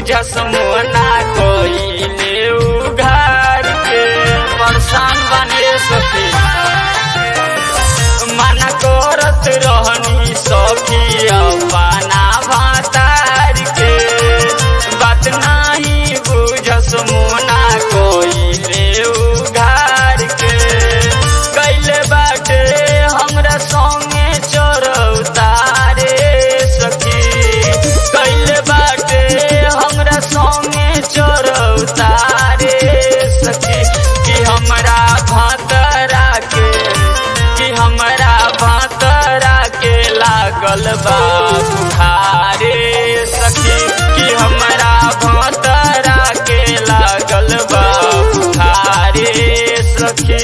बुझस मोना कोइले उघार के परेशान बने सखी मना करत रहनी सखी अपना भातार के बात नाही बुझस मोना कोइले उघार के कैले बाटे हमरा संगे चरौतारे सखी कैले बाटे हमरा संगे चरौतारे सखी कि हमरा भातरा के कि हमरा भातरा के लागल बा बुखारे सखी कि हमरा भातरा के लागल बा बुखारे सखी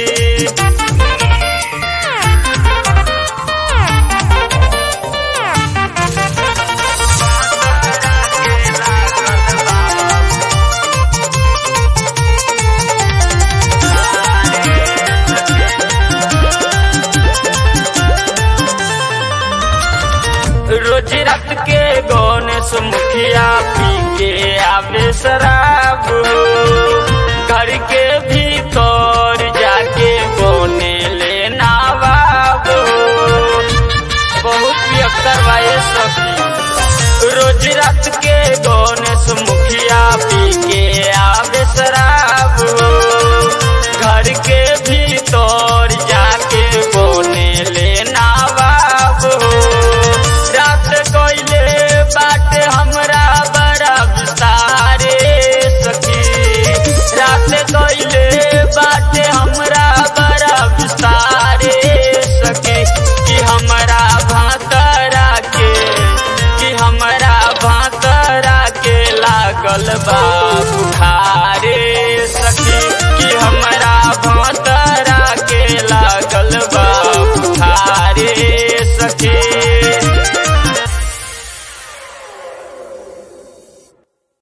रोज रात के गणेश मुखिया पी के आवे शराब हो। घर के भीतर जाके बने ले नावाब हो। बहुत पियक्कर बाए सखी रोज रात के गणेश मुखिया पी के आवे शराब हो। घर के भीतर जाके बने ले नावाब हो रात कोइले बाटे हमरा बड़ा विस्तारे सखी रात कोइले बाटे हमरा बड़ा विस्तारे सखी कि हमरा भातरा के कि हमरा भातरा के लागल बा